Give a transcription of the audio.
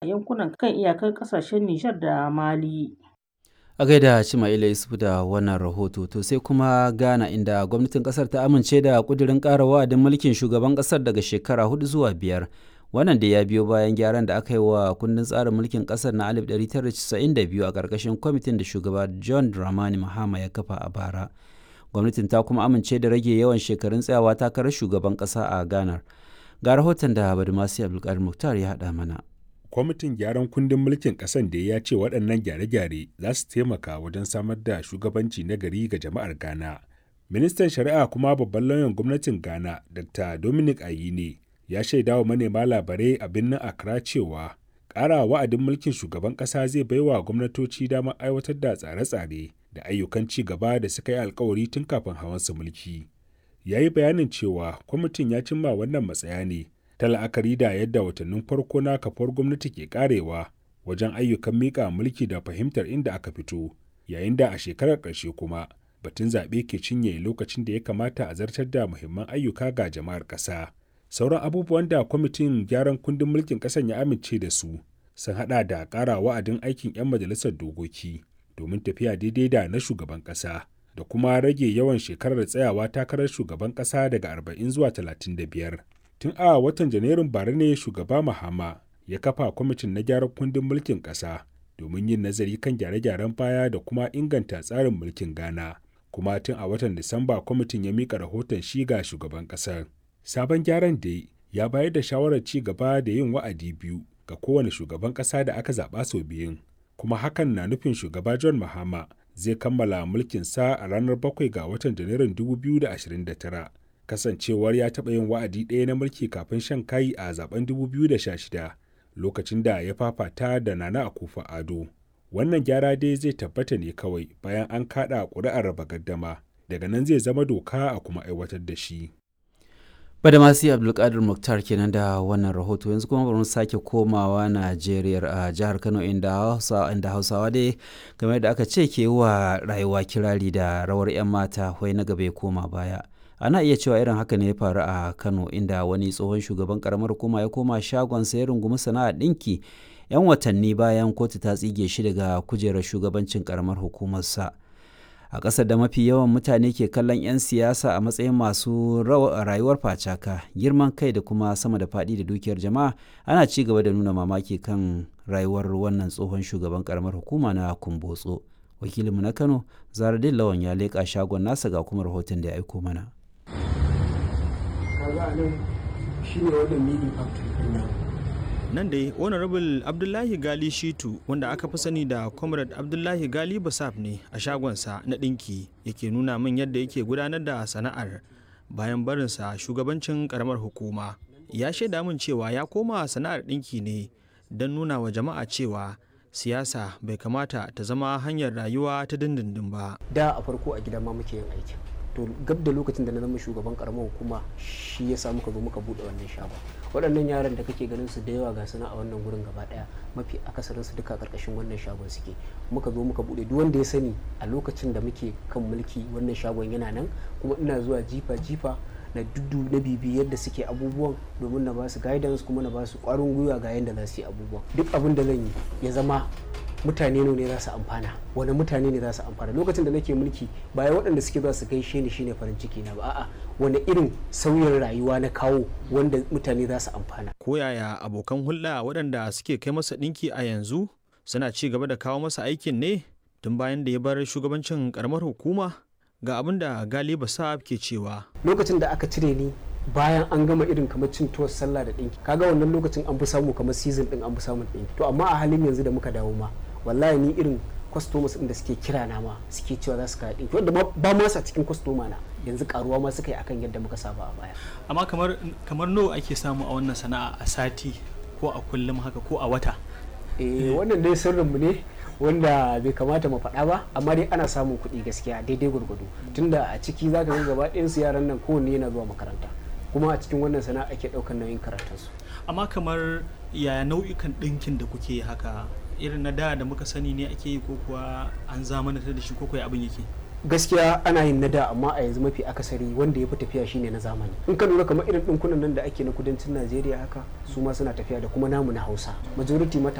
yankunan kan iyakar ƙasashen Nijar da Mali. a gaida Cima'ila Yusuf da wannan rahoto to sai kuma Ghana inda gwamnatin kasar ta amince da kudirin ƙara wa'adin mulkin shugaban kasar daga shekara hudu zuwa biyar wannan da ya biyo bayan gyaran da aka yi wa kundin tsarin mulkin kasar na 1992 a ƙarƙashin kwamitin da shugaba John Dramani Mahama ya kafa a bara gwamnatin ta kuma amince da rage yawan shekarun tsayawa takarar shugaban ƙasa a Ghana ga rahoton da Badumasi Abdulkadir Muktar ya haɗa mana kwamitin gyaran kundin mulkin ƙasan da ya ce waɗannan gyare-gyare za su taimaka wajen samar da shugabanci na gari ga jama'ar ghana ministan shari'a kuma babban lauyan gwamnatin ghana dr dominic ayine ya shaida wa manema labarai a birnin accra cewa ƙara wa'adin mulkin shugaban ƙasa zai baiwa gwamnatoci damar aiwatar da tsare-tsare da ayyukan ci gaba da suka yi alkawari tun kafin hawansa mulki ya yi bayanin cewa kwamitin ya cimma wannan matsaya ne ta la'akari da yadda watannin farko na kafar gwamnati ke karewa wajen ayyukan miƙa mulki da fahimtar inda aka fito yayin da a shekarar ƙarshe kuma batun zaɓe ke cinye lokacin da ya kamata a zartar da muhimman ayyuka ga jama'ar ƙasa sauran abubuwan da kwamitin gyaran kundin mulkin ƙasan ya amince da su sun haɗa da ƙara wa'adin aikin 'yan majalisar dokoki domin tafiya daidai da na shugaban ƙasa da kuma rage yawan shekarar tsayawa takarar shugaban ƙasa daga 40 zuwa 35 tun a watan janairun bara ne shugaba mahama ya kafa kwamitin na gyaran kundin mulkin ƙasa domin yin nazari kan gyare-gyaren baya da kuma inganta tsarin mulkin ghana kuma tun a watan disamba kwamitin ya mika rahoton shi ga shugaban ƙasar sabon gyaran da ya bayar da shawarar ci gaba da yin wa'adi biyu ga kowane shugaban ƙasa da aka zaɓa sau biyun kuma hakan na nufin shugaba john mahama zai kammala mulkinsa a ranar 7 ga watan janairun 2029 kasancewar ya taɓa yin wa'adi ɗaya na mulki kafin shan kai a zaben 2016 lokacin da ya fafata da nana akufa ado wannan gyara dai zai tabbata ne kawai bayan an kaɗa ƙuri'ar raba gaddama daga nan zai zama doka a kuma aiwatar da shi Badamasi Abdulkadir Muktar kenan da wannan rahoto yanzu kuma bari mu sake komawa Najeriya a jihar Kano inda Hausa inda Hausawa dai game da aka ce ke wa rayuwa kirari da rawar 'yan mata wai na gaba ya koma baya. ana iya cewa irin haka ne ya faru a kano inda wani tsohon shugaban karamar hukuma ya koma shagon ya rungumi sana'ar ɗinki 'yan watanni bayan kotu ta tsige shi daga kujerar shugabancin karamar hukumarsa a ƙasar da mafi yawan mutane ke kallon 'yan siyasa a matsayin masu rayuwar facaka girman kai da kuma sama da faɗi da dukiyar jama'a ana ci gaba da nuna mamaki kan rayuwar wannan tsohon shugaban karamar hukuma na kumbotso wakilinmu na kano zaradin lawan ya leƙa shagon nasa ga kuma rahoton da ya aiko mana nan shi ne wannan meeting out nan dai honorable abdullahi gali shitu wanda aka fi sani da comrade abdullahi gali basaf ne a shagonsa na ɗinki yake nuna min yadda yake gudanar da sana'ar bayan barinsa shugabancin karamar hukuma ya shaida min cewa ya koma sana'ar ɗinki ne don nuna wa jama'a cewa siyasa bai kamata ta zama hanyar rayuwa ta dindindin ba da a farko a gidan ma muke yin aikin to gab da lokacin da na zama shugaban karamar hukuma shi ya sa muka zo muka bude wannan shago waɗannan yaran da kake ganin su da yawa ga suna a wannan gurin gaba daya mafi akasarin su duka karkashin wannan shagon suke muka zo muka bude duk wanda ya sani a lokacin da muke kan mulki wannan shagon yana nan kuma ina zuwa jifa jifa na duddu na bibi yadda suke abubuwan domin na ba su guidance kuma na ba su kwarin gwiwa ga yadda za su yi abubuwan duk abin da zan yi ya zama mutane ne za su amfana wani mutane ne za su amfana lokacin da nake mulki baya waɗanda suke za su gaishe ni shine farin ciki na ba a'a wani irin sauyin rayuwa na kawo wanda mutane za su amfana ko yaya abokan hulɗa waɗanda suke kai masa ɗinki a yanzu suna ci gaba da kawo masa aikin ne tun bayan da ya bar shugabancin karamar hukuma ga abin da galiba sa'ab ke cewa lokacin da aka cire ni bayan an gama irin kamar cin tuwar sallah da ɗinki kaga wannan lokacin an fi samu kamar season ɗin an fi samun ɗinki to amma a halin yanzu da muka dawo ma wallahi ni irin customers ɗin da suke kira na ma suke cewa za su kawo ɗinki wanda ba ma sa cikin customer na yanzu karuwa ma suka yi akan yadda muka saba a baya amma kamar kamar nawa ake samu a wannan sana'a a sati ko a kullum haka ko a wata eh wannan dai sirrinmu ne wanda bai kamata mu faɗa ba amma dai ana samun kuɗi gaskiya daidai gwargwado tunda a ciki za ka ga gaba ɗayansu yaran nan kowanne yana zuwa makaranta kuma a cikin wannan sana'a ake ɗaukar nauyin karatunsu amma kamar yaya nau'ikan ɗinkin da kuke haka irin na da da muka sani ne ake yi ko kuwa an zamanantar da shi ko kuwa abin yake gaskiya ana yin na da amma a yanzu mafi akasari wanda ya fi tafiya shine na zamani in ka lura kamar irin ɗinkunan nan da ake na kudancin najeriya haka su ma suna tafiya da kuma namu na hausa majority mata